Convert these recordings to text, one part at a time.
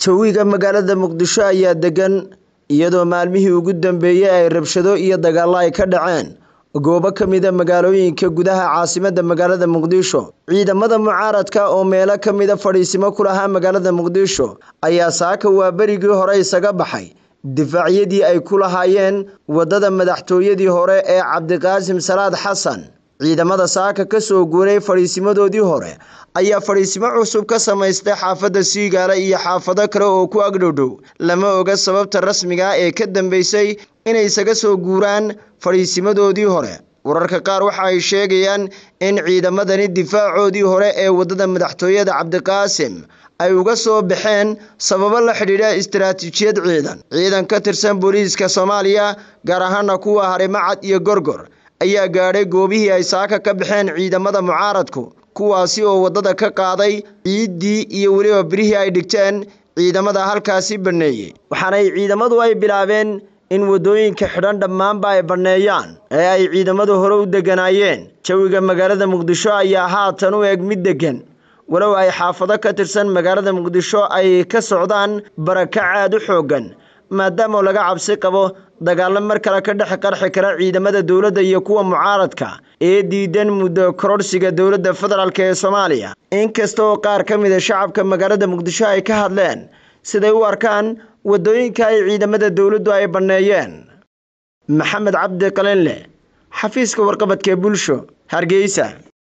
jawiga magaalada muqdisho ayaa degan iyadoo maalmihii ugu dambeeyey ay rabshado iyo dagaallo ay ka dhaceen goobo ka mida magaalooyinka gudaha caasimadda magaalada muqdisho ciidamada mucaaradka oo meelo ka mida fadhiisimo ku lahaa magaalada muqdisho ayaa saaka waa berigii hore isaga baxay difaacyadii ay ku lahaayeen waddada madaxtooyadii hore ee cabdiqaasim salaad xasan ciidamada saaka ka soo guuray fadhiisimadoodii hore ayaa fadhiisimo cusub ka samaystay xaafadda siigaale iyo xaafado kale oo ku agdhowdhow lama oga sababta rasmiga ee ka dambeysay inay isaga soo guuraan fadhiisimadoodii hore wararka qaar waxa ay sheegayaan in ciidamadani difaacoodii hore ee waddada madaxtooyada cabdiqaasim ay uga soo baxeen sababo la xidhiidha istaraatiijiyad ciidan ciidan ka tirsan booliiska soomaaliya gaar ahaana kuwa harimacad iyo gorgor ayaa gaadhay goobihii ay saaka ka baxeen ciidamada mucaaradku kuwaasi oo waddada ka qaaday ciiddii iyo weliba birihii ay dhigteen ciidamada halkaasi banneeyey waxaanay ciidamadu ay bilaabeen in waddooyinka xidhan dhammaanba ay banneeyaan ee ay ciidamadu hore u degganaayeen jawiga magaalada muqdisho ayaa haatan u eg mid deggan walow ay xaafado ka tirsan magaalada muqdisho ay ka socdaan barakac aad u xooggan maadaama laga cabsi qabo dagaallo mar kale ka dhex qarxi kara ciidamada dowladda iyo kuwa mucaaradka ee diidan muddo kororhsiga dowladda federaalk ee soomaaliya inkasta oo qaar ka mida shacabka magaalada muqdisho ay ka hadleen siday u arkaan waddooyinka ay ciidamada dowladdu ay banneeyeen maxamed cabdi qalinle xafiiska warqabadka ee bulsho hargeysa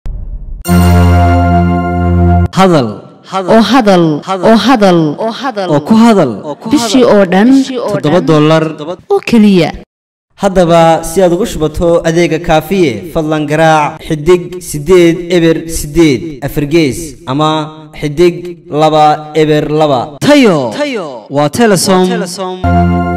hadal oo hadal oo hadal oo ku hadal bishii oo dhan toddoba dollar oo keliya haddaba si aad ugu shubato adeega kaafiye fadlan garaac xidig siddeed eber siddeed afargees ama xidig laba eber laba tayo waa telesom